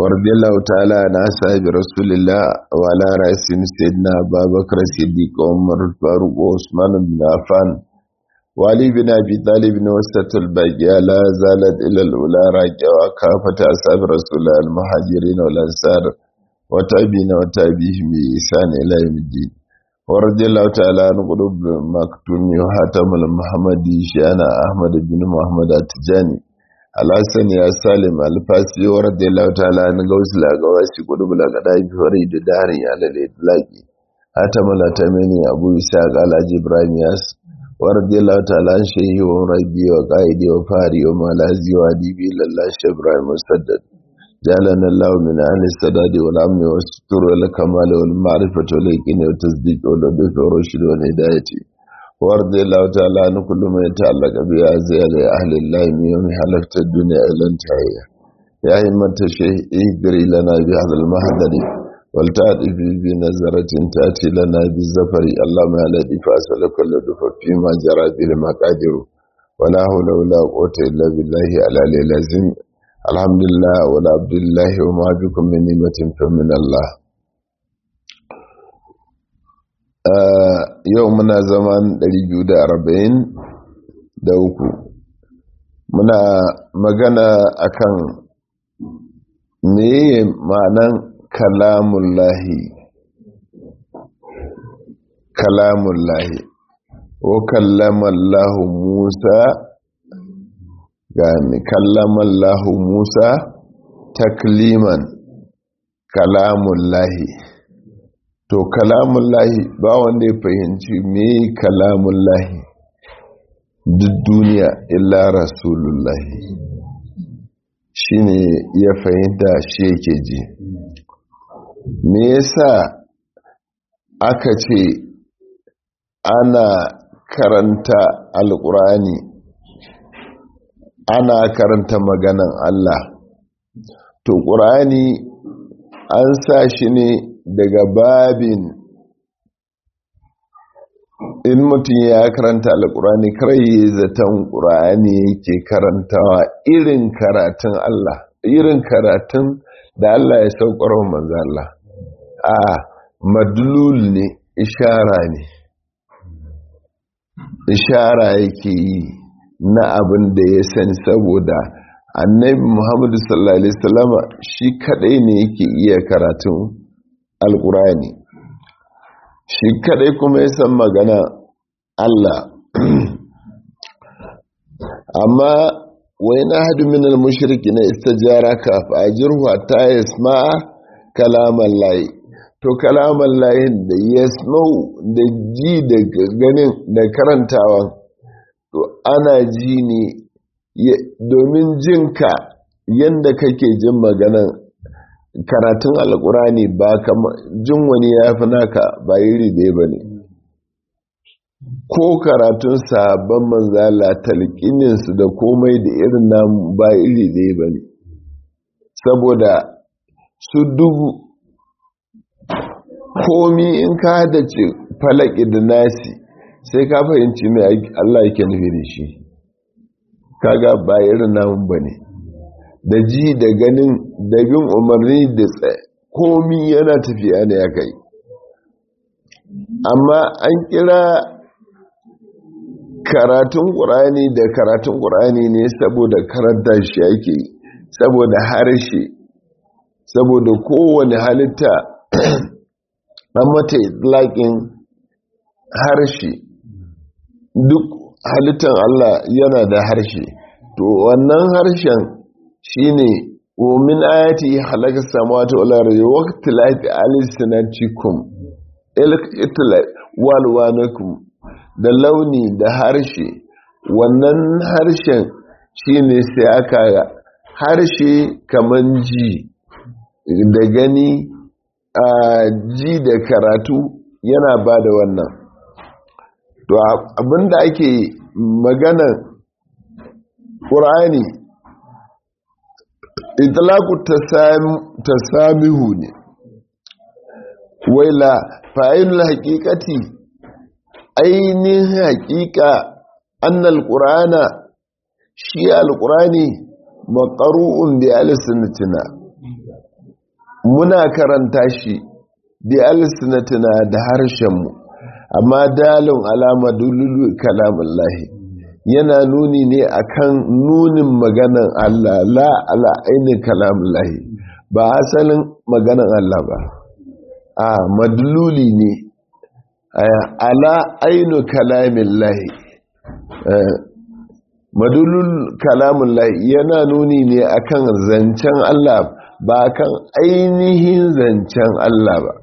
ورضي الله تعالى عن أصحاب رسول الله وعلى رأسهم سيدنا أبا بكر الصديق وعمر الفاروق وعثمان بن عفان وعلي بن أبي طالب وسط الباقية لا زالت إلى الأولى راجعة وكافة أصحاب رسول الله المهاجرين والأنصار وتابعين وتابعهم بإحسان إلى يوم الدين ورضي الله تعالى عن قلوب مكتوم وحاتم المحمدي شأن أحمد بن محمد التجاني الحسن يا سالم الفاسي ورضي الله تعالى عن غوث الأغواسي قلوب الأغداء فريد داري على الإطلاق حاتم الأتمني أبو إسحاق على إبراهيم ياس ورضي الله تعالى عن شيخي ومربي وقائدي وفاري ومالازي وأديبي لله شيخ إبراهيم مسدد جعلنا الله من أهل السداد والأمن والستر والكمال والمعرفة واليقين والتصديق واللطف والرشد والهداية وارض الله تعالى عن كل ما يتعلق بأعزاء أهل الله من يوم حلفت الدنيا إلى انتهاء يا همة الشيخ اهدري لنا بهذا المهدر ولتأتي بنظرة تأتي لنا بالزفر اللهم الذي فأسألك اللطف فيما جرى به المقادر ولا حول ولا قوة إلا بالله على العظيم الحمد لله ولا عبد الله وما بكم من نعمة فمن الله yau muna zaman 240 da uku muna magana akan meye ma'anan kalamullahi kalamullahi o kallamallahu musa gani kallamallahu musa takliman kalamullahi to kalamullahi ba wanda ya fahimci me kalamullahi duk duniya illa rasulullahi shine ya fahimta shi yake ji me yasa aka ce ana karanta alkurani ana karanta maganan Allah to ƙurani an sa shi ne daga babin in mutum ya karanta alkurani yi zaton ƙurani yake karantawa irin karatun Allah irin karatun da Allah ya saukar wa manzo Allah a madlul ne ishara ne ishara yake yi na abin da ya sani saboda annabi Muhammadu sallallahu alaihi wasallama shi kadai ne yake iya karatun alkurani shi kadai kuma ya san magana Allah amma wai na hadu minal mushriki na istajara ka fajirhu ta yasma kalaman layi to kalaman layin da yasmau da ji da ganin da karantawa to ana ji ne domin jinka yadda kake jin maganan karatun alkurani ba kama jin wani ya fi naka ba iri ɗaya ba ne ko karatun sabon manzala talqininsu da komai da irin namu ba iri ɗaya ba ne saboda su dubu komi in ka ce falaki da nasi sai ka fahimci mai Allah yake nufi da shi kaga ba irin namun ba ne da ji da ganin da bin umarni da komi yana tafiya ne ya kai amma an kira karatun ƙurani da karatun ƙurani ne saboda karanta shi ake saboda harshe saboda kowane halitta an mata laƙin harshe duk halittan Allah yana da harshe to wannan harshen shine min ayati halaka samawati wal ardi wa ikhtilafi alsinatikum walwanakum da launi da harshe wannan harshen shine sai aka harshe kaman ji da gani a ji da karatu yana ba da wannan to abinda ake magana ƙur'ani itlaku tasamihu ne waila fa'ilul haqiqati ainihin haqiqa annal qur'ana shi alqur'ani maqru'un bi alsinatina muna karanta shi bi alsinatina da harshenmu amma dalin alama dululu kalamun lahi yana nuni ne akan nunin maganan Allah la ala ainihin kalamun lahi ba asalin maganan Allah ba a madluli ne ala ainu kalamin lahi madulul kalamun lahi yana nuni ne akan zancen Allah ba kan ainihin zancen Allah ba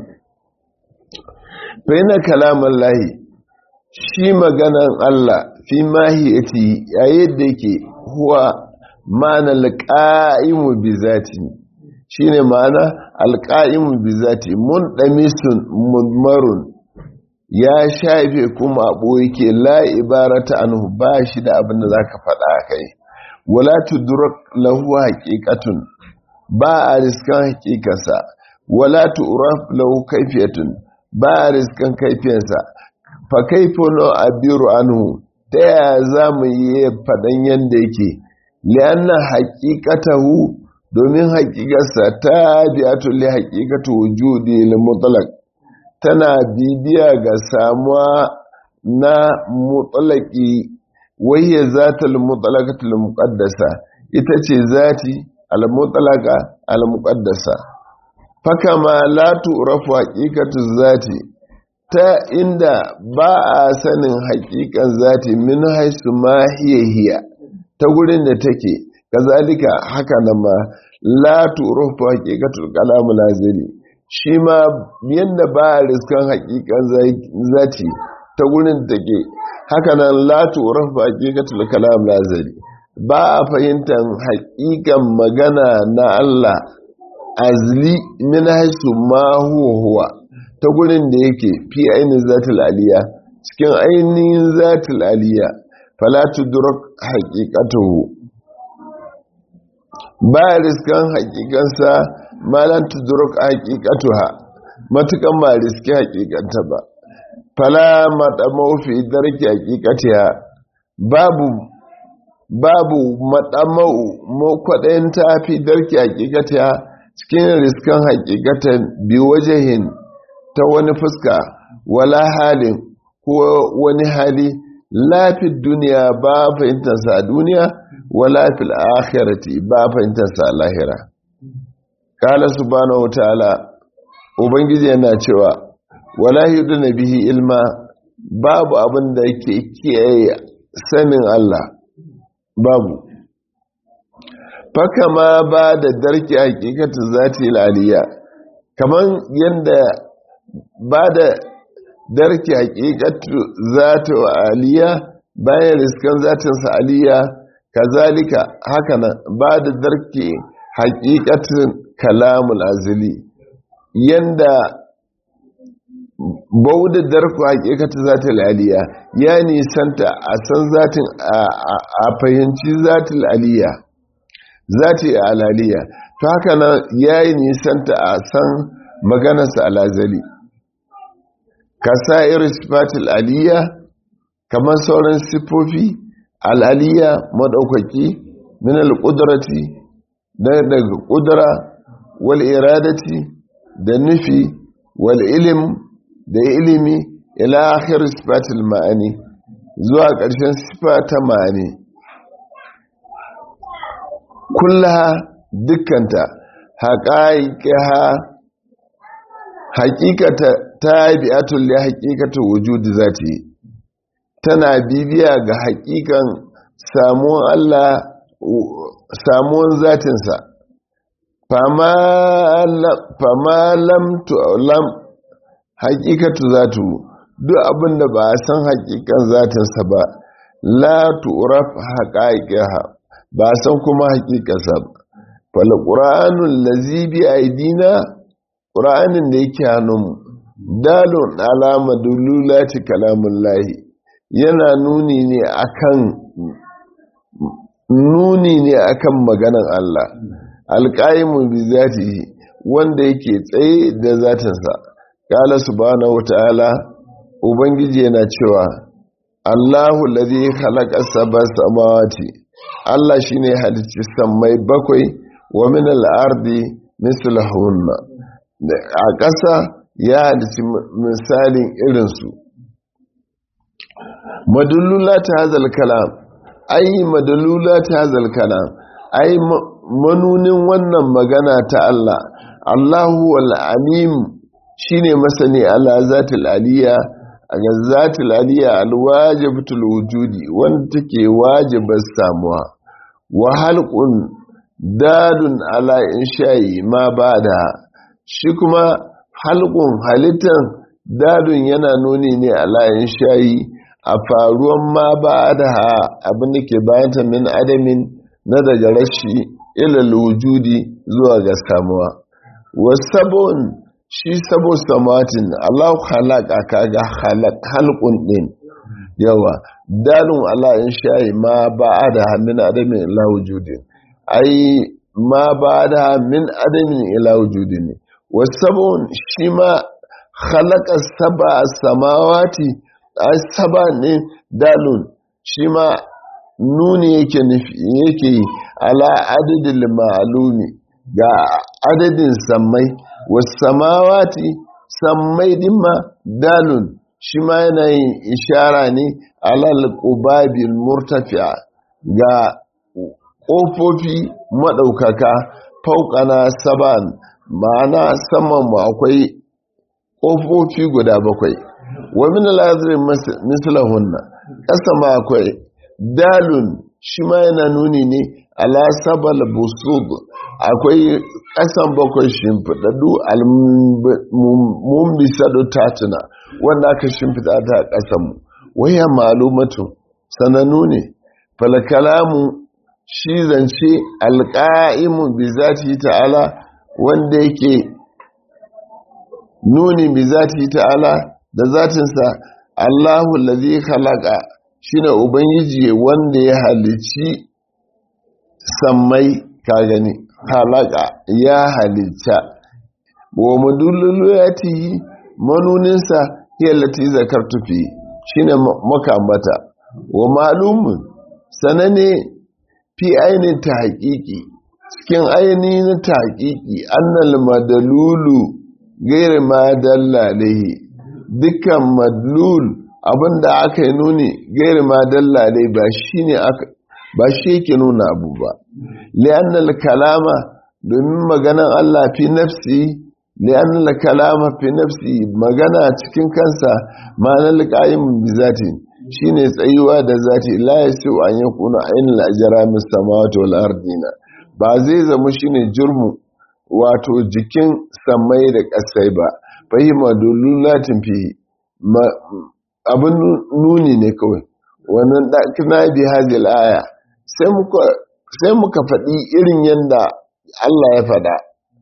baina kalamun lahi shi maganan Allah fi mahiyati yayin da yake huwa ma'ana alqa'imu bi zati shine ma'ana alqa'imu bi zati mun damisun mudmarun ya shafe kuma abu yake la ibarata anhu ba shi da abin da zaka faɗa kai wala tudrak lahu haqiqatun ba a riskan haqiqarsa wala tu'raf lahu kayfiyatun ba a riskan kayfiyarsa fa kayfa no abiru anhu ta yaya za mu yi faɗan yanda yake lianna haqiqatahu domin haqiqarsa ta bi'atul li haqiqatu wujudi lil mutlaq tana bibiya ga samuwa na mutsalaki wayya zatul mutsalakatul muqaddasa ita ce zati al-mutsalaka al-muqaddasa faka ma la tu'rafu haqiqatu zati ta inda ba a sanin haƙiƙan zati min haisu ma hiya hiya ta gurin da take kazalika haka nan ma la tu'rafu haqiqatul kalam lazili shi ma yadda ba a riskan hakikan zati ta gurin take haka nan latu rafa hakikatul kalam lazari ba a fahimtar hakikan magana na Allah azli min haisu ma huwa huwa ta gurin da yake fi ainihin zatul aliya cikin ainihin zatul aliya falatu durak hakikatuhu ba a riskan hakikansa malan tuduruk haqiqatuha matukan ba riski haqiqanta ba fala madamau fi darki haqiqatiha babu babu madamau mo kwadayin ta fi darki haqiqatiha cikin riskan haqiqatan bi wajahin ta wani fuska wala halin ko wani hali lafi duniya ba fahimtarsa a duniya wala fil akhirati ba fahimtarsa a lahira kala subhanahu ta'ala ubangiji yana cewa wala yuduna bihi ilma babu abin da yake kiyaye sanin Allah babu faka ma ba da darki hakikatu zati aliyya kaman yanda ba da darki hakikatu zati aliyya bayan riskan zatin sa aliyya kazalika haka nan ba da darki hakikatin kalamul azali yanda bauda darku hakikata zatul aliya ya nisanta a san zatin a fahimci zatul aliya zati alaliya to haka nan ya yi nisanta a san maganarsa alazali kasa'ir sifatul aliya kamar sauran sifofi al'aliya maɗaukaki min al-ƙudrati daga ƙudura wal iradati da nufi wal ilim da ilimi ila akhir sifatil ma'ani zuwa ƙarshen sifa ta ma'ani kullaha dukkanta haƙaƙiha haƙiƙata ta bi'atul li haƙiƙatu wujudi zati tana bibiya ga haƙiƙan samuwan Allah samuwan zatinsa fama lam tu'lam haƙiƙatu zatu duk abin da ba a san haƙiƙan zatinsa ba la tu'raf haqa'iqaha ba san kuma haƙiƙarsa ba fal qur'anul ladzi bi aidina qur'anin da yake hannunmu dalun alama dululati kalamullahi yana nuni ne akan nuni ne akan maganan Allah alqaimu bi zatihi wanda yake tsaye da zatinsa qala subhanahu wataala ubangiji yana cewa Allahu ladhi khalaqa sab'a samawati Allah shine halicci sammai bakwai wa min al-ardi mislahunna a ƙasa ya halici misalin irinsu madulula ta hazal kalam ai madulula ta hazal kalam ai manunin wannan magana ta Allah Allahu al-alim shine masani ala zatil aliyya ga zatil aliyya alwajibatul wujudi wanda take wajibar samuwa wa halqun dadun ala insha'i ma bada shi kuma halqun halittan dadun yana nuni ne ala insha'i a faruwan ma bada abin da ke bayanta min adamin na daga rashi ilal wujudi zuwa ga samuwa wasabon shi sabo samatin Allah halaka kaga halqun din yawa dalun Allah in shayi ma ba'ada min adamin ila wujudin ai ma ba'ada min adamin ila wujudin wasabon shi ma khalaqa sab'a samawati ai saba ne dalun shi ma nuni yake nufi yake ala adadil ma'lumi ga adadin sammai wasamawati sammai dimma dalun shi ma yana yin ishara ne alal qubabil murtafi'a ga ƙofofi maɗaukaka fauƙana saban ma'ana saman mu akwai ƙofofi guda bakwai wa min al-azri mislahunna ƙasa ma akwai dalun shi ma yana nuni ne ala sabal busud akwai ƙasan bakwai shimfiɗaɗɗu almumbisadu tatuna wanda aka shimfiɗa ta a ƙasanmu waya malumatu sanannu ne falkalamu shi zance alƙa'imu bi zati ta'ala wanda yake nuni bi zati ta'ala da zatinsa Allahu lazi khalaqa shine ubangiji wanda ya halici sammai ka gani halaka ya halitta wa madulluluyatihi manuninsa hiya lati zakartu fi shine makambata wa malumun sanane fi ainin ta haƙiƙi cikin ainihin ta haƙiƙi annal madalulu gairi ma dalla alaihi dukkan madlul abinda aka yi nuni gairi ma dalla alaihi ba shine aka ba shi yake nuna abu ba li'annal kalama domin maganan Allah fi nafsi li'annal kalama fi nafsi magana cikin kansa ma'anar qaim bi zati shine tsayuwa da zati la yasu an yakuna ainul ajrami samawati wal ardina ba zai zama shine jurmu wato jikin samai da kasai ba fahima dululatin fi abin nuni ne kawai wannan ɗakina bi hazil aya sai muka faɗi irin yadda Allah ya faɗa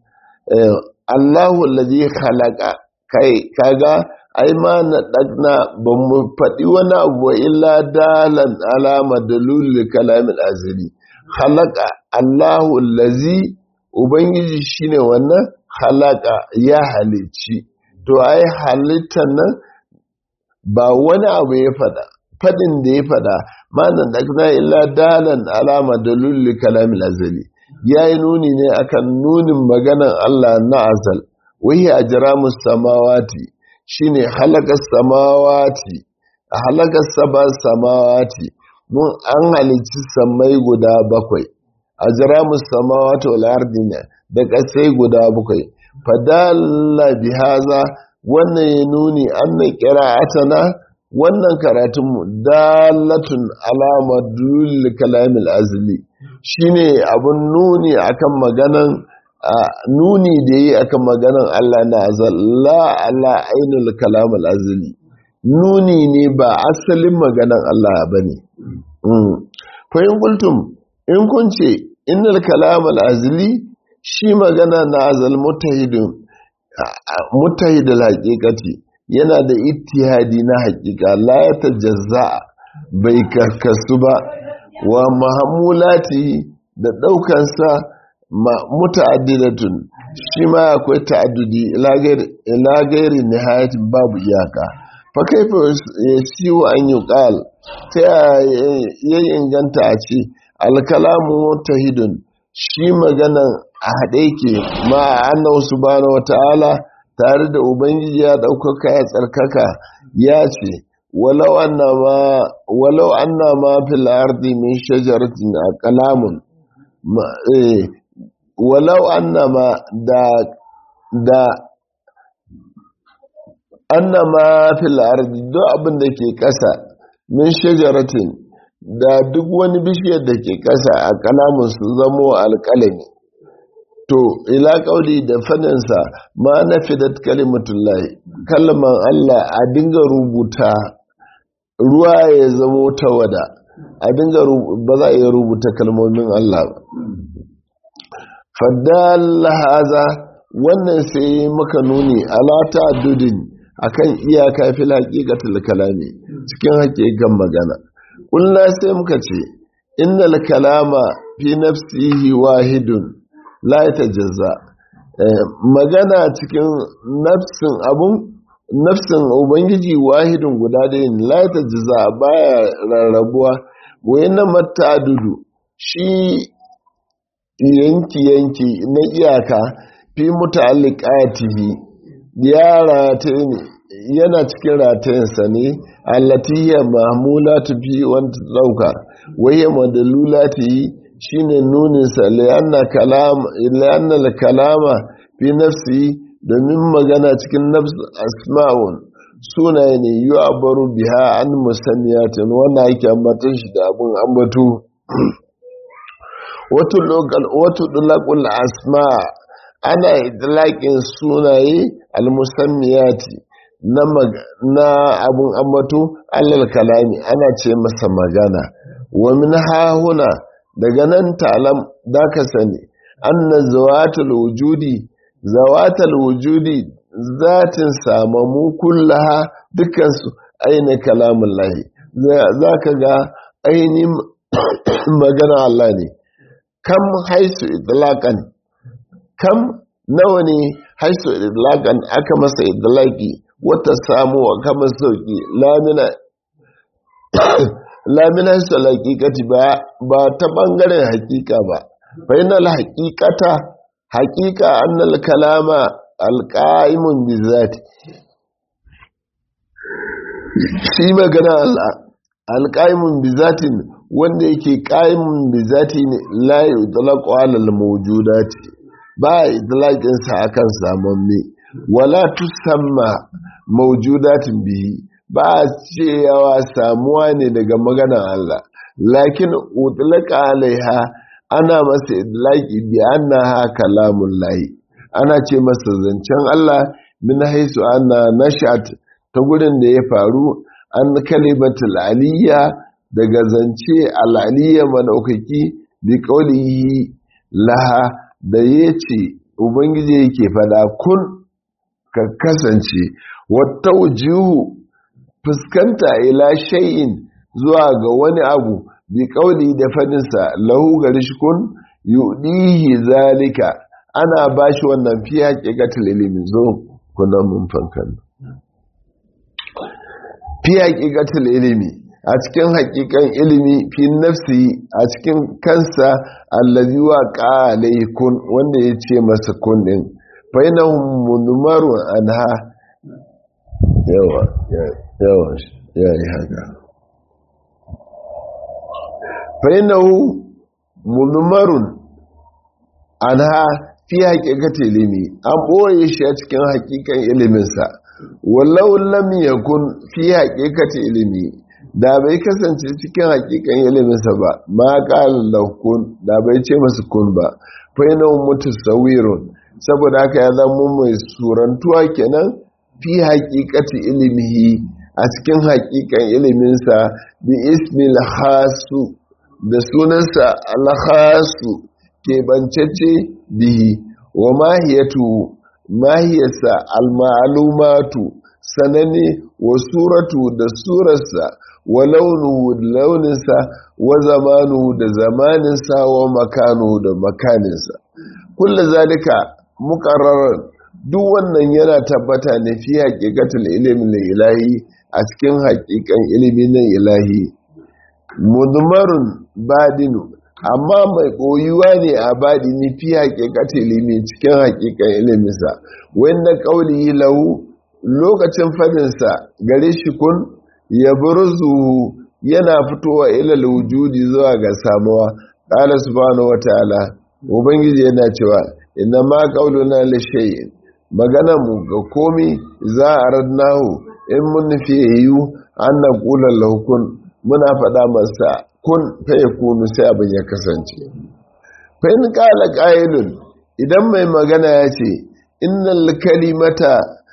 Allahu lazi khalaqa kai kaga ai ma na ɗagna ba mu faɗi wani abu illa dalan alama dalilin kalamin azili khalaqa Allahu lazi ubangiji shine wannan khalaqa ya halicci to ai halittar nan ba wani abu ya faɗa faɗin da ya faɗa manan da illa dalan alama dalilin kalamin azali ya yi nuni ne akan nunin maganan Allah na azal wai a jira samawati shine halakar samawati a halakar saba samawati mun an halicci samai guda bakwai a jira samawati wal ardina da ƙasai guda bakwai fadalla bihaza wannan ya nuni anna qira'atana wannan karatunmu dalatun alama dulul kalamil azli shine abun nuni akan maganan nuni da yi akan maganan Allah na azalla ala ainul kalamil azli nuni ne ba asalin maganan Allah bane fa in kuntum in kun ce innal kalamil azli shi magana na azal mutahidun mutahidul haqiqati yana da ittihadi na hakika la ya tajazza bai karkasu ba wa mahamulati da daukansa muta'addidatun shi ma akwai ta'addudi ila gairi nihayatin babu iyaka fa kaifa yasiu an yuqal ta ya inganta a ce alkalamu mutahidun shi maganan a haɗe ke ma annahu subhanahu wata'ala tare da ubangiji ya ɗaukaka ya tsarkaka ya ce walau annama walau annama fil ardi min shajaratin aqlamun walau annama da da annama fil ardi duk abin da ke ƙasa min shajaratin da duk wani bishiyar da ke ƙasa a kalamun su zamo alƙalami to ila ƙauli da fadinsa ma na fidat kalimatullahi kalman Allah a dinga rubuta ruwa ya zamo tawada a dinga ba za a iya rubuta kalmomin Allah ba faddalla haza wannan sai maka nuni alata dudin akan iyaka fil haqiqatul kalami cikin hakikan magana kullu sai muka ce innal kalama fi nafsihi wahidun la yatajazza magana cikin nafsin abun nafsin ubangiji wahidun guda ɗaya la yatajazza baya rarrabuwa wayanna matadudu shi yanki yanki na iyaka fi muta'alliqatihi ya rataye ne yana cikin ratayensa ne allatiya mahmulatu fi wanda dauka waye madalulati shine nunin sa lianna kalam lianna kalama fi nafsi domin magana cikin nafs asma'un sunaye ne yu'abaru biha an musammiyatin wannan yake ambatan shi da abun ambato wato lokal wato dulaqul asma' ana idlaƙin sunaye almusammiyati na na abun ambato allal kalami ana ce masa magana wa min hahuna daga nan talam da ka sani anna zawatul wujudi zawatul wujudi zatin samamu kullaha dukansu aina kalamun lahi za ka ga ainihin magana Allah ne kam haisu idlaqan kam nawa ne haisu idlaqan aka masa idlaqi wata samu wa kama sauki lamina lamina haisu haqiqati ba ba ta bangaren hakika ba fa inal haqiqata haqiqa annal kalama alqaimun bizati shi magana Allah alqaimun bizatin wanda yake qaimun bizati ne la yutlaqu ala al-mawjudati ba idlaƙinsa akan samamme wala tusamma maujudatin bihi ba a cewa samuwa ne daga maganar Allah lakin utlaqa alaiha ana masa idlaqi bi annaha kalamun lahi ana ce masa zancen Allah min haisu anna nashat ta gurin da ya faru an kalimatul aliyya daga zance al-aliyya madaukaki bi qawlihi laha da ya ce ubangiji yake fada kun ka kasance wata wujuhu fuskanta ila shay'in zuwa ga wani abu bi kauli da fadinsa lahu gari kun yudihi zalika ana bashi wannan fi haqiqatul ilimi zo kuna mun fankan fi haqiqatul ilimi a cikin hakikan ilimi fi nafsi a cikin kansa allazi wa qalai kun wanda ya ce masa kun din fa inahum munmaru anha yawa yawa ya yi haka fa inahu munmarun anha fi haqiqati ilimi an boye shi a cikin hakikan iliminsa wallau lam yakun fi haqiqati ilimi da bai kasance cikin hakikan iliminsa ba ma ƙalar kun da bai ce masu kun ba fainau mutu sawirun saboda haka ya zama mai surantuwa kenan fi hakikati ilimihi a cikin hakikan iliminsa bi ismil hasu da sunansa alhasu keɓancece bihi wa mahiyatu mahiyarsa almalumatu sanane wa suratu da surarsa wa launuhu da launinsa wa zamanu da zamaninsa wa makanu da makaninsa kulla zalika muqarrarar duk wannan yana tabbata ne fi haqiqatul ilmi na ilahi a cikin haƙiƙan ilimi na ilahi mudmarun badinu amma mai koyuwa ne a baɗi ni fi haƙiƙatin ilimi cikin haƙiƙan iliminsa wanda ƙauli lahu lokacin fadinsa gare shi kun ya burzu yana fitowa ilal wujudi zuwa ga samuwa qala subhanahu wataala ubangiji yana cewa inna ma qauluna li shay'in magana mu ga komi za a radnahu in mun nufi yiwu an na kula lahukun muna faɗa masa kun fa yakunu sai abin ya kasance fa in qala qailun idan mai magana ya ce innal kalimata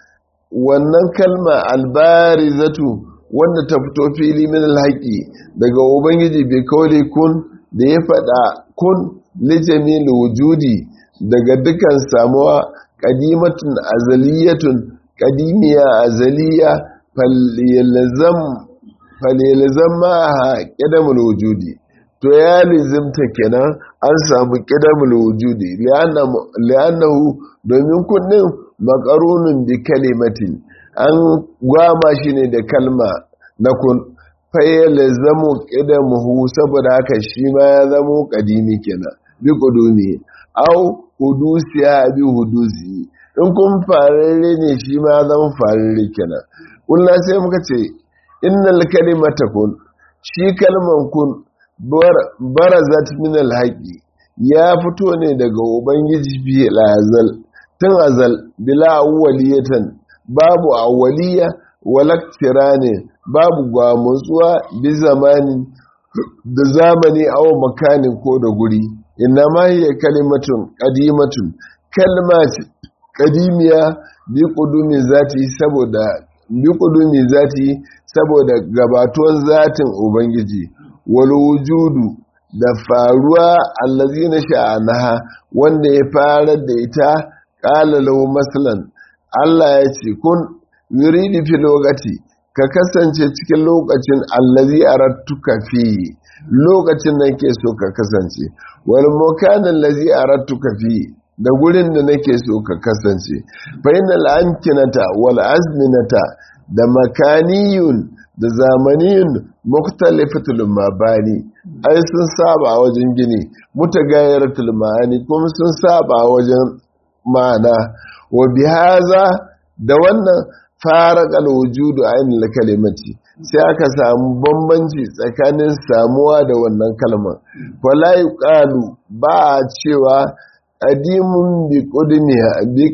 wannan kalma albarizatu wanda ta fito fili min alhaqi daga ubangiji bai kawai kun da ya faɗa kun lijamil wujudi daga dukan samuwa qadimatun azaliyatun qadimiya azaliya falyalzam falyalzam ma qadamul wujudi to ya lizimta kenan an samu qadamul wujudi li'annahu domin kunnin makarunun bi kalimatin an gwama shi ne da kalma na kun fayyala zamo ƙidamuhu saboda haka shi ma ya zamo ƙadimi kenan bi ƙudumi au hudusi ya bi hudusi in kun fararre ne shi ma ya zama fararre kenan kulla sai muka ce innal kalimata kun shi kalman kun barazat min alhaqi ya fito ne daga ubangiji bi azal tun azal bila awwaliyatan babu awwaliya walaktira ne babu gwamutsuwa bi zamani da zamani aw makanin ko da guri inna ma hiya kalimatun qadimatun kalma qadimiya bi qudumi zati saboda bi qudumi zati saboda gabatuwan zatin ubangiji wal wujudu da faruwa allazina sha'anaha wanda ya fara da ita qala lahu masalan Allah ya ce kun yuridi fi lokaci ka kasance cikin lokacin allazi arattuka fi lokacin da ke so ka kasance wal mukanin allazi arattuka fi da gurin da nake so ka kasance fa innal amkinata wal azminata da makaniyun da zamaniyun mukhtalifatul mabani ai sun saba a wajen gini mutagayaratul ma'ani kuma sun saba a wajen ma'ana wa bihaza da wannan farakal wujudu ainihin kalimati sai aka samu bambanci tsakanin samuwa da wannan kalmar wala yuqalu ba a cewa qadimun bi qudmiha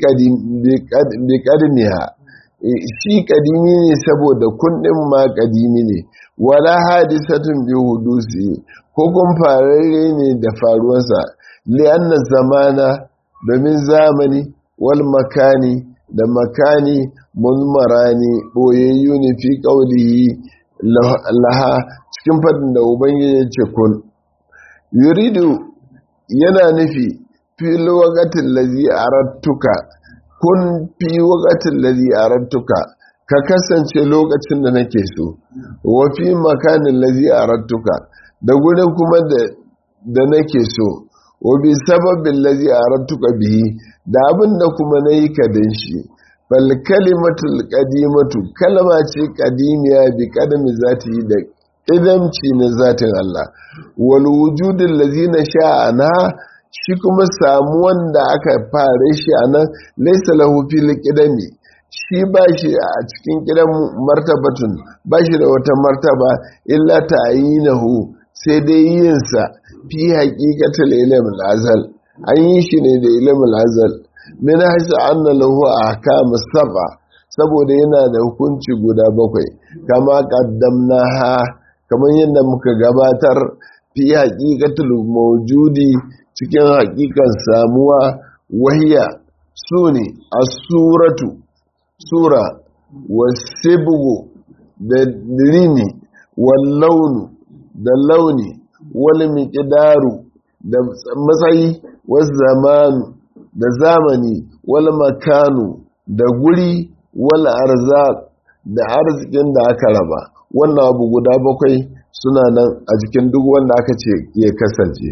bi qadmiha shi kadimi ne saboda kundin ma kadimi ne wala hadisatun bi hudusi ko kun fararre ne da faruwarsa li'anna zamana domin zamani wal makani da makani mulmarani boyayyu ne fi qaulihi laha cikin fadin da ubangiji ya ce kun yuridu yana nufi fi lokacin lazi arattuka kun fi lokacin lazi arattuka ka kasance lokacin da nake so wa fi makanin lazi arattuka da gurin kuma da nake so wa bi sababin lazi arattuka bihi da abin da kuma na yi ka dan shi bal kalimatul qadimatu kalma ce qadimiya bi qadami zati da idamci na zatin Allah wal wujudul lazina sha'ana shi kuma samu wanda aka fare shi anan laysa lahu fil qidami shi ba shi a cikin kidan martabatun ba shi da wata martaba illa ta'yinahu sai dai yinsa fi haqiqatul ilm azal an yi shi ne da ilimin azal min haisu anna lahu ahkam sab'a saboda yana da hukunci guda bakwai kama qaddamnaha kamar yadda muka gabatar fi haqiqatul mawjudi cikin haqiqan samuwa wahiya sune as-suratu sura wasibgu da rini wal launu da launi wal miqdaru da matsayi wal zamanu da zamani wal makanu da guri wal arzak da arzikin da aka raba wannan abu guda bakwai suna nan a jikin duk wanda aka ce ya kasance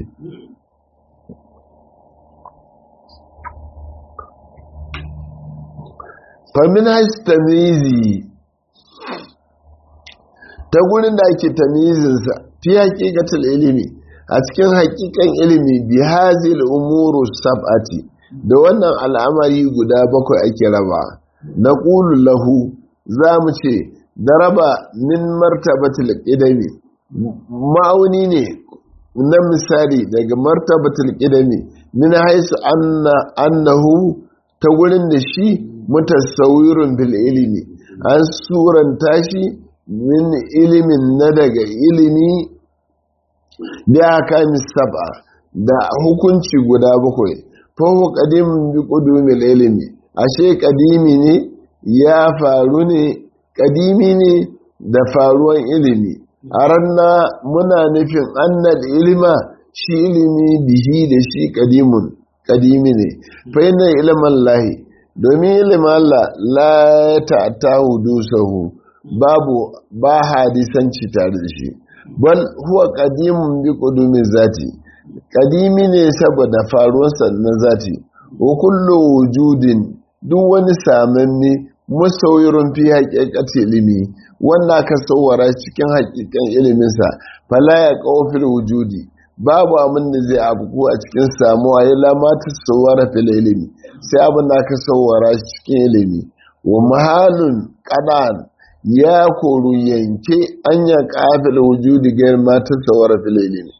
famin haisi tamizi ta gurin da ake tamizinsa fi haƙiƙatul ilimi a cikin hakikan ilimi bi hazil umuru sab'ati da wannan al'amari guda bakwai ake raba na qulu lahu zamu ce daraba min martabatil qidami ma'auni ne na misali daga martabatul qidami min haisu anna annahu ta gurin da shi mutasawwirun bil ilmi an suranta shi min ilimin na daga ilimi bi akamis sab'a da hukunci guda bakwai fa huwa qadimun bi qudumil ilmi ashe qadimi ne ya faru ne qadimi ne da faruwan ilimi a ranna muna nufin annal ilima shi ilimi bihi da shi kadimun kadimi ne fa yana ilimin lahi domin ilimin Allah la ta hudusahu babu ba hadisanci tare da shi bal huwa kadimun bi kudumin zati kadimi ne saboda faruwarsa na zati wa kullu wujudin duk wani samanne musawirun fi haƙiƙati ilimi wanda aka sauwara cikin haƙiƙan iliminsa fala ya ƙofil wujudi babu abin da zai abu a cikin samuwa ya lamata sauwara fil ilimi sai abin da aka sauwara cikin ilimi wa mahalun ƙadan ya koru yanke an ya ƙafil wujudi ga mata sauwara fil ilimi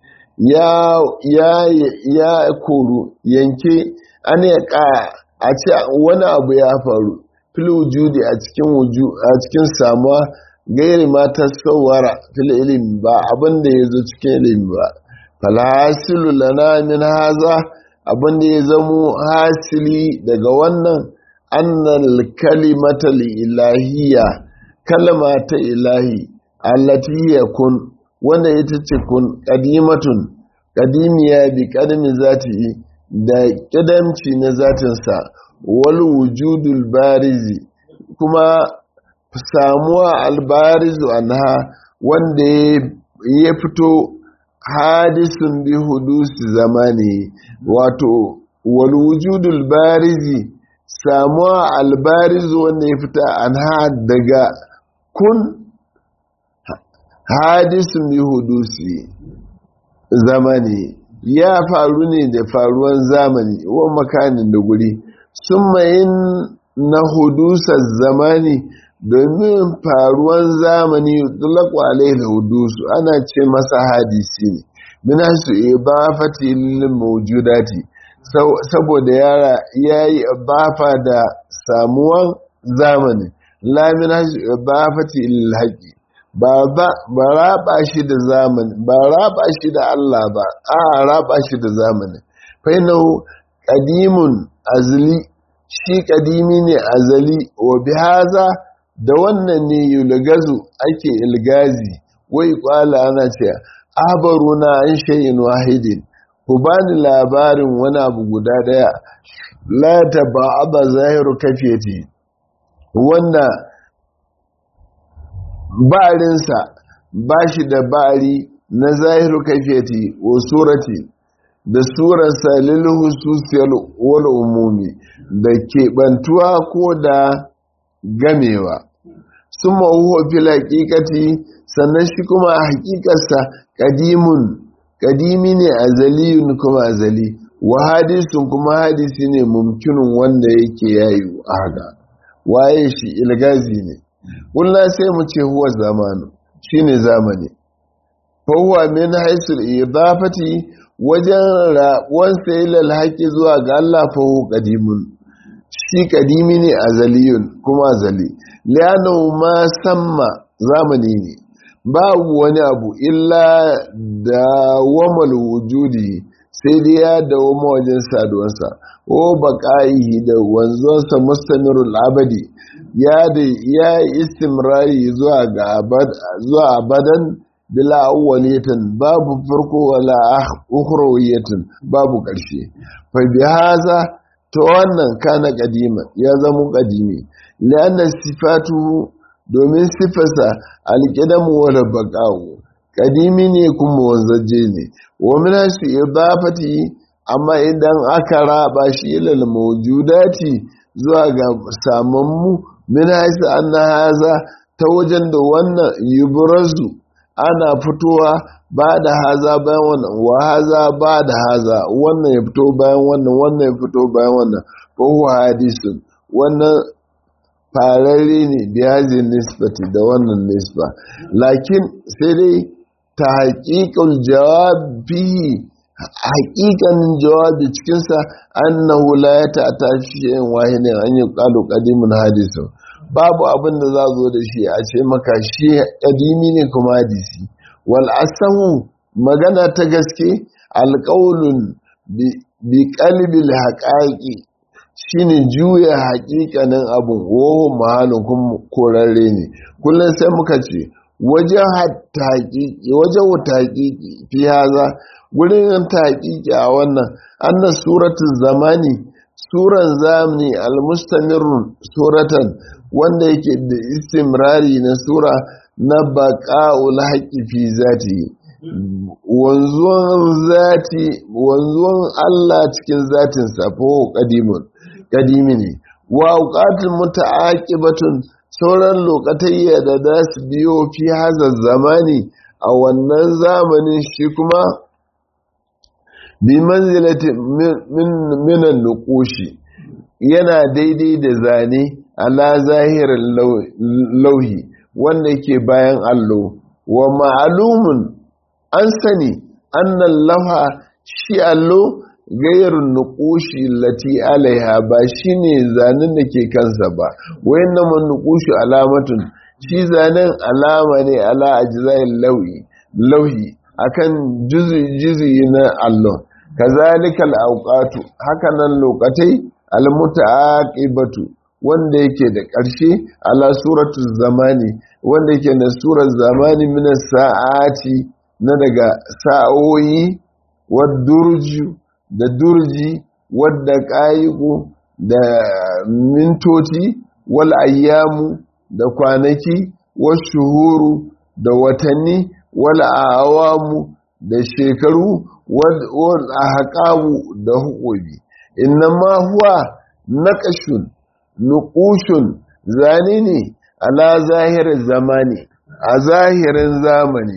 ya koru yanke an ya ƙa a ce wani abu ya faru fil wujudi a cikin a cikin samuwa gairi ma tasawwara fil ilmi ba abin da yazo cikin ilimi ba falhasilu lana min haza abin da ya zamo hasili daga wannan annal kalimata ilahiyya kalma ta ilahi allati hiya kun wanda ita ce kun qadimatun qadimiya bi qadami zati da kidamci na zatinsa wal wujudul barizi kuma samuwa albarizu anha wanda ya fito hadisun bi hudusi zamani wato wal wujudul barizi samuwa albarizu wanda ya fita anha daga kun hadisun bi hudusi zamani ya faru ne da faruwan zamani wa makanin da guri sun mayin na hudusar zamani domin faruwan zamani dulaku alaihi hudusu ana ce masa hadisi ne mina su ibafati lil mawjudati saboda yara yayi ibafa da samuwan zamani la mina su ibafati lil haqi ba ba ba raba shi da zamani ba raba shi da Allah ba a raba shi da zamani fa innahu qadimun azli shi kadimi ne azali wa bihaza da wannan ne yulgazu ake ilgazi wai kwala ana ce abaruna an shay'in wahidin ku bani labarin wani abu guda daya la taba'aba zahiru kafiyati wanda barinsa ba shi da bari na zahiru kafiyati wa surati da surarsa lil hususiyal wal umumi da keɓantuwa ko da gamewa sun huwa fil haƙiƙati sannan shi kuma a haƙiƙarsa ƙadimun ƙadimi ne azaliyun kuma azali wa hadisun kuma hadisi ne mumkinin wanda yake yayi a haka waye shi ilgazi ne kullum sai mu ce huwa zamanu shine zamani fa huwa min haisul idafati wajen rabuwansa ilal haƙi zuwa ga Allah fa huwa qadimun shi kadimi ne azaliyun kuma azali lianu ma samma zamani ne babu wani abu illa da wamal wujudi sai dai ya dawoma wajen saduwarsa o baƙa'ihi da wanzuwarsa mustamirul abadi ya da ya istimrari zuwa ga zuwa abadan bila awwaliyatin babu farko wala ukhrawiyatin babu ƙarshe fa bihaza to wannan kana kadima ya zama kadimi lianna sifatu domin sifarsa alqidamu wala baqa'u kadimi ne kuma wanzaje ne wa min shi idafati amma idan aka raba shi ilal mawjudati zuwa ga samammu min haisa anna haza ta wajen da wannan yubrazu ana fitowa ba da haza bayan wannan wa haza ba da haza wannan ya fito bayan wannan wannan ya fito bayan wannan ko huwa hadisun wannan fararre ne biyazin nisbati da wannan nisba lakin sai dai ta haƙiƙar jawabi haƙiƙanin jawabi cikinsa annahu la ya ta'ata shi'in wahidin an yi ƙalu ƙadimin hadisun babu abin da za zo da shi a ce maka shi ƙadimi ne kuma hadisi wal asahu magana ta gaske alƙaulun bi qalbil haqaiqi shine juya haƙiƙanin abun woho mahalin kuma korarre ne kullum sai muka ce wajen haƙiƙi wajen haƙiƙi fi haza gurin haƙiƙi a wannan annas suratul zamani suran zamani almustamirun suratan wanda yake da istimrari na sura na baƙa'ul haƙi fi zati wanzuwan zati wanzuwan Allah cikin zatinsa ko ƙadimun ƙadimi ne wa auqatul muta'aqibatun sauran lokatayya da za su biyo fi hazar zamani a wannan zamanin shi kuma bi manzilati minan nuqushi yana daidai da zane ala zahirin lauhi wanda ke bayan allo wa ma'alumun an sani annan lafa shi allo gairun nukushi lati alaiha ba shine zanen da ke kansa ba wayan nan nukushi alamatun shi zanen alama ne ala ajzail lauhi lauhi akan juzi na allo kazalika al-awqatu hakanan lokatai al-muta'aqibatu wanda yake da ƙarshe ala suratu zamani wanda yake da surar zamani mina sa'ati na daga sa'o'i wadurju da durji wadda ƙayiku da mintoci wal ayyamu da kwanaki wal shuhuru da watanni wal awamu da shekaru wal ahqabu da hukubi innama huwa naqashun nuƙushun zane ne ala zahirin zamani a zahirin zamani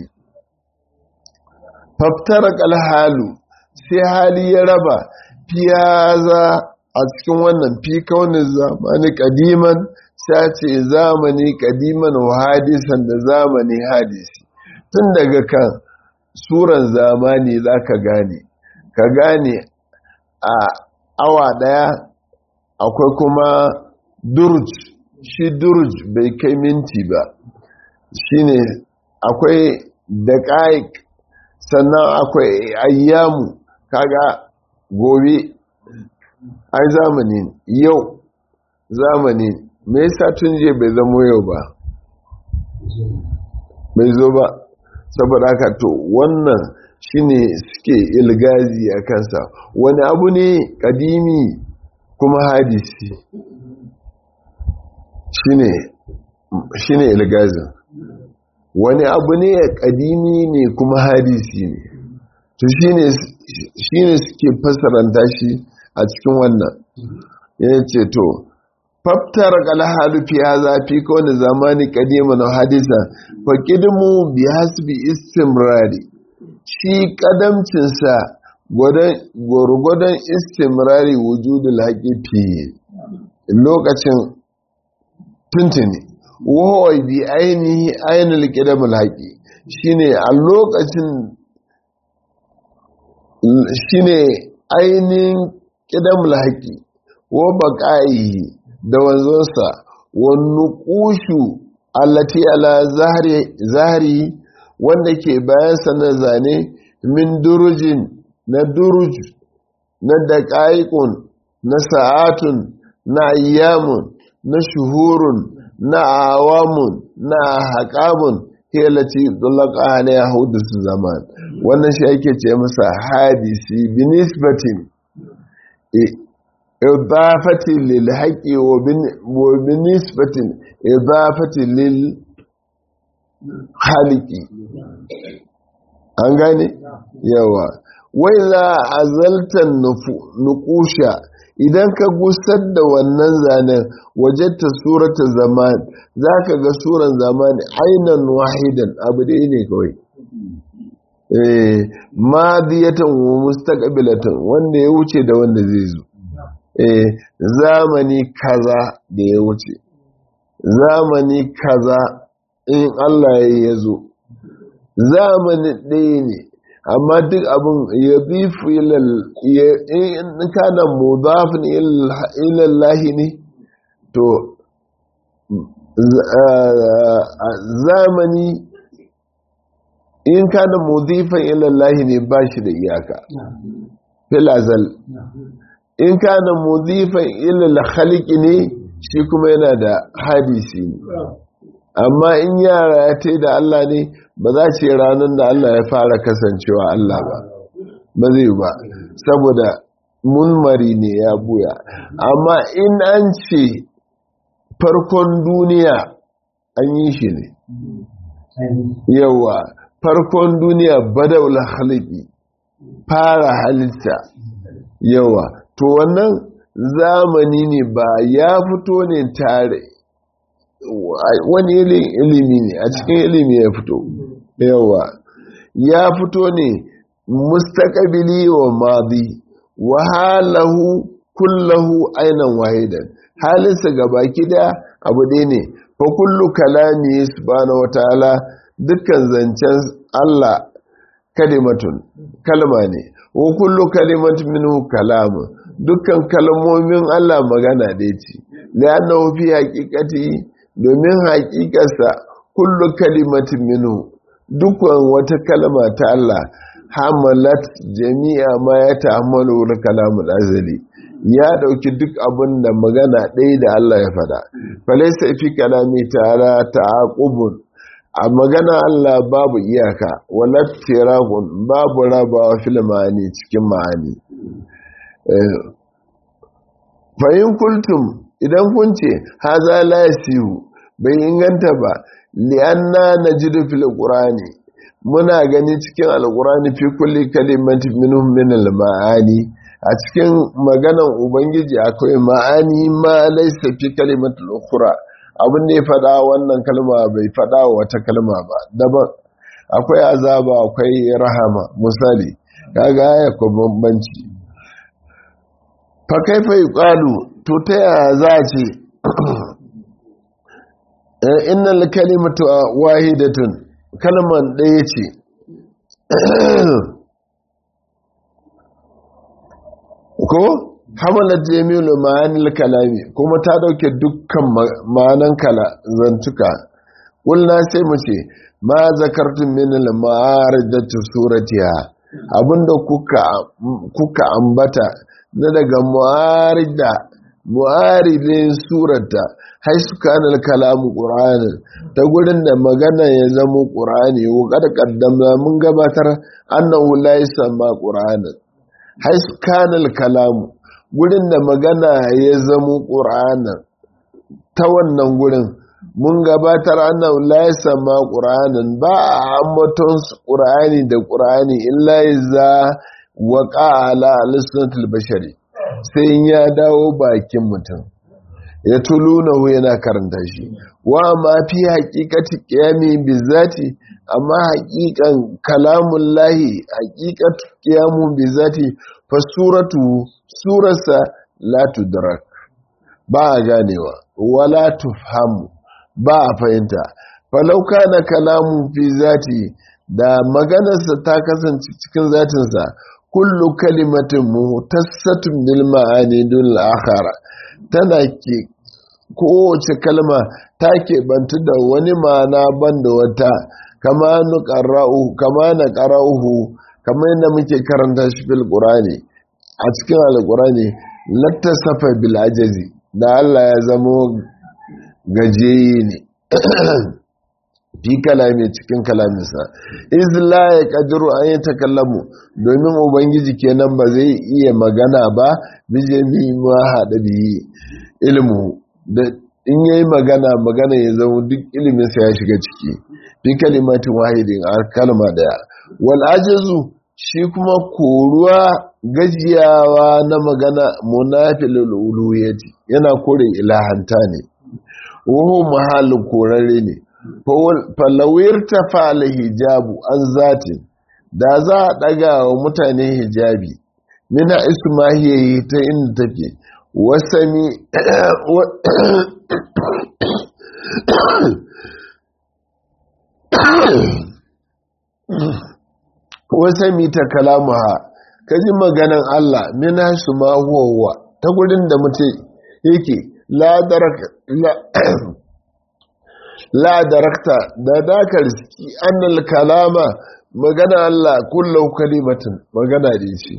faftar kalhalu sai hali ya raba fiyaza a cikin wannan fi kaunin zamani kadiman sace zamani kadiman wa hadisan da zamani hadisi tun daga kan suran zamani za ka gane ka gane a awa daya akwai kuma durj shi durj bai kai minti ba shine akwai daƙaik sannan akwai ayyamu kaga gobe ai zamani yau zamani me yasa tun je bai zamo yau ba bai zo ba saboda haka to wannan shine suke ilgazi a kansa wani abu ne kadimi kuma hadisi shine shine ilgazin wani abu ne kadimi ne kuma hadisi ne to shine shine suke fasaranta shi a cikin wannan yace to faftar kalhalu fi hadha fi kawni zamani qadiman wa hadisa fa qidmu bi hasbi istimrari shi kadamcin sa gwargwadon istimrari wujudul haqiqi lokacin tuntuni wahawai bi ainihi ainihin ƙidamul haƙi shine a lokacin shine ainihin ƙidamul haƙi wa baƙa'ihi da wanzonsa wani ƙushu allati ala zahari wanda ke bayansa na zane min durujin na duruj na daƙa'iƙun na sa'atun na ayyamun na shuhurun na awamun na haƙamun helaci dulaka ne ya hudu su zaman wannan shi ake ce masa hadisi binisbatin idafatin lil haƙi wa binisbatin idafatin lil haliki an gane yawa wai za a zaltan nukusha idan ka gusar da wannan zanen wajenta surata zaman za ka ga suran zamani ainihin wahidan abu da ne kawai madiyatan wa mustaqbilatan wanda ya wuce da wanda zai zo zamani kaza da ya wuce zamani kaza in Allah ya zo zamani ɗaya ne amma duk abin ya bi in kana mudafin ilallahi ne to zamani in kana mudifan ilallahi ne ba shi da iyaka filazal in kana mudifan ilal khaliki ne shi kuma yana da hadisi ne amma in yara ya ta da Allah ne ba za ce ranar da Allah ya fara kasancewa Allah ba ba zai ba saboda munmari ne ya buya amma in an ce farkon duniya an yi shi ne yawa farkon duniya badaul haliki fara halitta yawa to wannan zamani ne ba ya fito ne tare wani ilimi ne a cikin ilimi ya fito yawa ya fito ne mustaqabili wa madi wa halahu kullahu ainan wahidan halinsa gabaki daya abu ɗaya ne fa kullu kalami subhanahu wataala dukkan zancen Allah kalimatun kalma ne wa kullu kalimatun minhu kalamu dukkan kalmomin Allah magana da ce li'annahu fi haqiqati domin haƙiƙarsa kullu kalimatin minhu dukkan wata kalma ta Allah hamalat jami'a ma ya ta'ammalu wal kalamul azali ya dauki duk abin da magana ɗaya da Allah ya faɗa falaysa fi kalami ta'ala ta'aqubun a magana Allah babu iyaka wala tirahun babu rabawa fil ma'ani cikin ma'ani fa'in kultum idan kun ce haza la yasihu bai inganta ba li'anna najidu fil qur'ani muna gani cikin alqur'ani fi kulli kalimati minhum min al ma'ani a cikin maganan ubangiji akwai ma'ani ma laysa fi kalimatul ukhra abin da ya fada wannan kalma bai fada wata kalma ba daban akwai azaba akwai rahama misali kaga ya ko bambanci fa kaifa yuqalu to ta yaya za a ce innal kalimatu wahidatun kalman ɗaya ce ko hamalar jami'ul ma'anil kalami kuma ta dauke dukkan ma'anan kala zantuka kulna sai mu ce ma zakartun min al-ma'aridatu suratiha abinda kuka kuka ambata na daga mu'arida mu'aridin surata haisu kana kalamu qur'anin ta gurin da magana ya zama qur'ani wa kad qaddamna mun gabatar annahu la yusamma qur'anin haisu kana kalamu gurin da magana ya zama qur'anin ta wannan gurin mun gabatar annahu la yusamma qur'anin ba a ambaton qur'ani da qur'ani illa iza waqa ala lisnatil bashari sai ya dawo bakin mutum ya tulunahu yana karanta shi wa ma fi haqiqati qiyami bizati amma haqiqan kalamun lahi haqiqatu qiyamu bizati fa suratu surasa la tudrak ba a ganewa wala tufhamu ba a fahimta falau kana kalamu fi zati da maganarsa ta kasance cikin zatinsa kullu kalimatin muhtassatun bil ma'ani dul akhara tana ke kowace kalma ta keɓantu da wani ma'ana banda wata kama na ƙara'uhu kama na ƙara'uhu kama yadda muke karanta shi fil ƙurani a cikin alƙurani lattasafa bil ajazi da Allah ya zamo gajeye ne fi kalami cikin kalaminsa izla ya kadiru an yi takallamu domin ubangiji kenan ba zai iya magana ba bijemi ma haɗa biyi ilmu da in ya yi magana magana ya zama duk iliminsa ya shiga ciki fi kalimatin wahidin a kalma daya wal ajazu shi kuma koruwa gajiyawa na magana munafilul uluhiyati yana kore ilahanta ne wuhu mahallin korare ne falawir ta fa'ala hijabu an zatin da za a ɗaga wa mutane hijabi mina ismahiyayi ta inda take wasami wasami ta kalamuha ka ji maganan Allah mina su ma huwa ta gudun da mutum yake la darakta da dakar annal kalama magana Allah kullau kalimatin magana da shi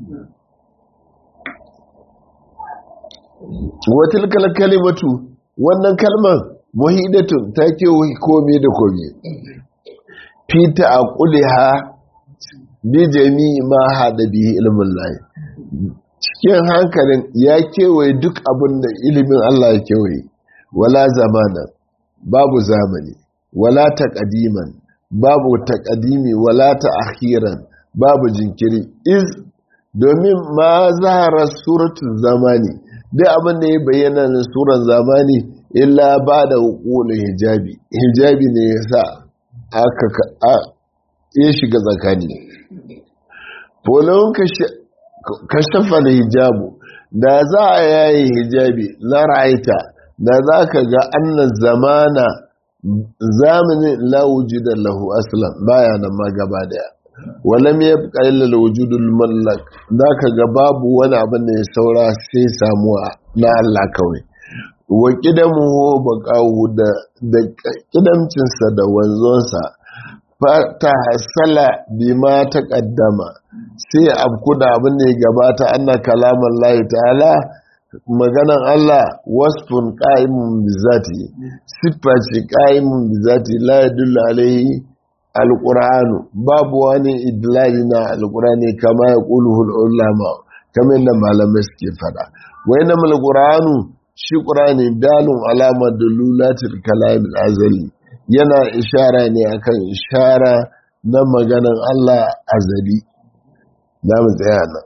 watil kalimatu wannan kalman muhidatun ta kewaye komi da komi fita a kuliha bi jami'i ma haɗa bihi ilimin layi cikin hankalin ya kewaye duk abin da ilimin Allah ya kewaye wala zamana babu zamani wala taqdiman babu taqdimi wala ta'khiran babu jinkiri iz domin ma zahara suratul zamani duk abin da ya bayyana na suran zamani illa ba da hukulun hijabi hijabi ne ya sa aka ya shiga tsakani folon kashafa da hijabu da za a yayi hijabi na ra'aita da za ka ga annan zamana zamanin lawuji da lahu aslan baya nan ma gaba daya walam ya fi ƙa'ilar wujudul mallak za ka ga babu wani abin da ya saura sai samuwa na Allah kawai wa ƙidamu ba ƙawu da ƙidamcinsa da wanzonsa ta hasala bi ma ta ƙaddama sai abku da abin da ya gabata ana kalaman layi ta'ala maganan Allah wasfun ƙa'imun bizati siffa ce ƙa'imun bizati la yadullu alaihi alƙur'anu babu wani idlali na alƙur'ani kama ya ƙuluhul ulama kamar da malamai suke fada wai na malƙur'anu shi ƙur'ani dalun alama da lulatul kalamin azali yana ishara ne akan ishara na maganan Allah azali za mu tsaya nan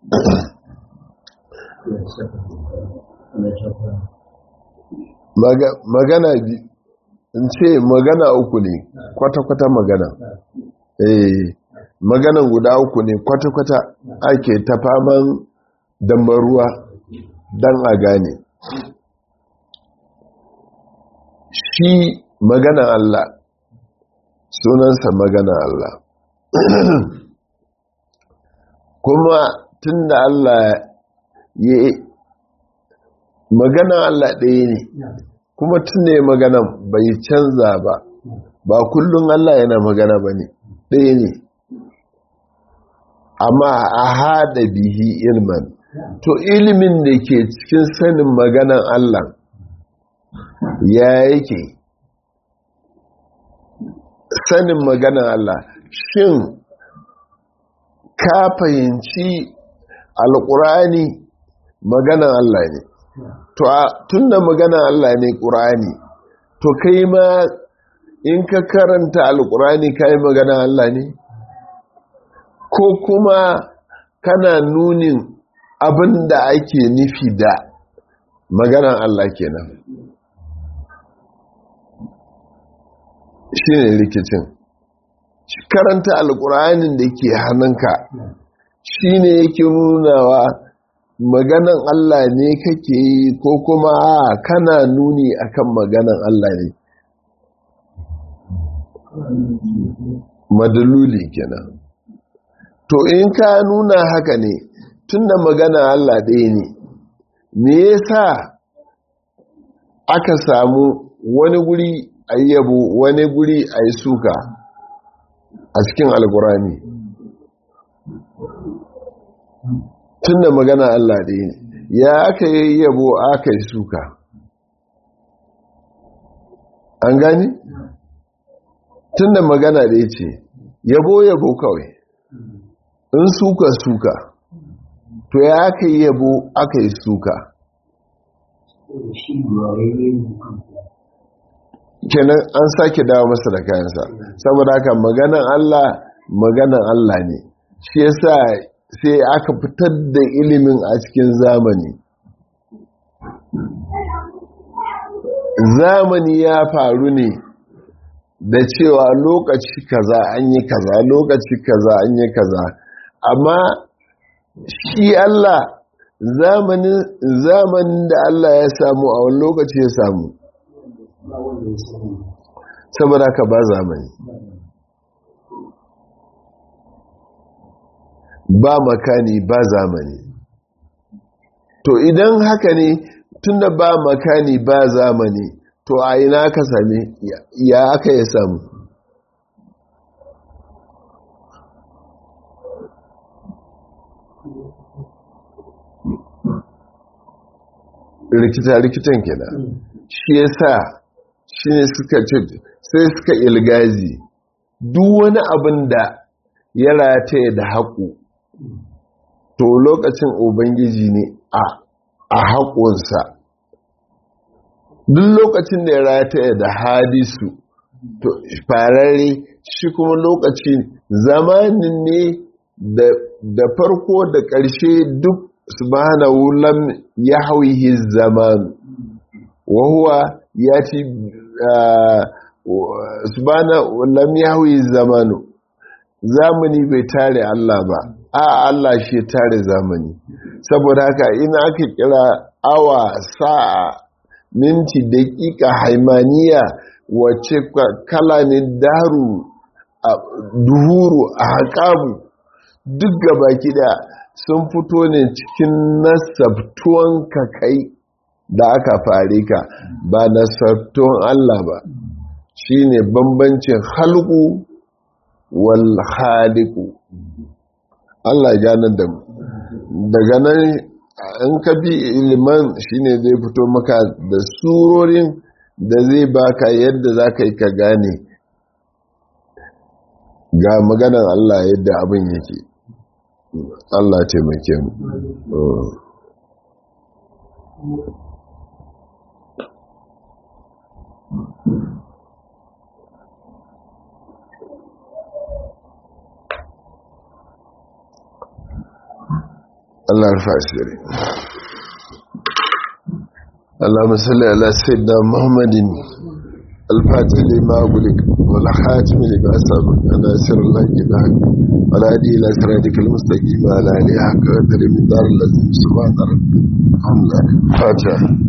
magana biyu in ce magana uku ne kwata-kwata magana eh maganan guda uku ne kwata-kwata ake ta faman dambaruwa don a gane shi magana Allah sunansa magana Allah kuma tun da Allah ya magana Allah ɗaya ne kuma tun ne magana bai canza ba ba kullum Allah yana magana ba ne ɗaya ne amma a haɗa bihi ilman to ilimin da ke cikin sanin maganan Allah ya yake sanin maganan Allah shin ka fahimci alƙurani maganan Allah ne to tun da maganan Allah ne ƙurani to kai ma in ka karanta alƙurani ka yi maganan Allah ne ko kuma kana nunin abin da ake nufi da maganan Allah kenan shi ne rikicin karanta alƙur'anin da ke hannunka shi ne yake nunawa maganan Allah ne kake yi ko kuma a kana nuni akan maganan Allah ne madaluli kenan to in ka nuna haka ne tunda magana Allah ɗaya ne me yasa aka samu wani guri a yabo wani guri a yi suka a cikin alkurani tunda magana Allah ɗaya ne ya aka yi yabo aka yi suka an gani tunda magana ɗaya ce yabo yabo kawai in suka suka to ya aka yi yabo aka yi suka kenan an sake dawo masa da kayansa saboda haka maganan Allah maganan Allah ne shi yasa sai aka fitar da ilimin a cikin zamani zamani ya faru ne da cewa lokaci kaza an yi kaza lokaci kaza an yi kaza amma shi Allah zamanin zamanin da Allah ya samu a wani lokaci ya samu saboda ka ba zamani ba makani ba zamani to idan haka ne tunda ba makani ba zamani to a ina ka same ya aka ya samu rikita-rikitan kenan shi ya sa shi ne suka ce sai suka ilgazi duk wani abin da ya rataye da haƙu to lokacin ubangiji ne a haƙunsa duk lokacin da ya rataye da hadisu to farare shi kuma lokacin zamanin ne da farko da ƙarshe duk subhanahu lam yahwihi zaman wa huwa yati subhanahu lam yahwihi zamanu zamani bai tare Allah ba a Allah shi tare zamani saboda haka ina aka kira awa sa'a minti daƙiƙa haimaniya wacce kala ne daru duhuru a haƙabu duk gabaki da sun fito ne cikin nasabtuwan kakai da aka fare ka ba nasabtuwan Allah ba shi ne bambancin halku wal haliku Allah ganar da mu daga nan in ka bi iliman shine zai fito maka da surorin da zai baka yadda za ka yi ka gane ga maganan Allah yadda abin yake Allah taimake mu Allah rufa asiri اللهم صل على سيدنا محمد الفاتح لما أغلق والخاتم لما سبق ناصر الله بالحق ولا هدي إلى صراطك المستقيم على آله حق قدر من دار الذي سبحان ربك الحمد لله فاتحة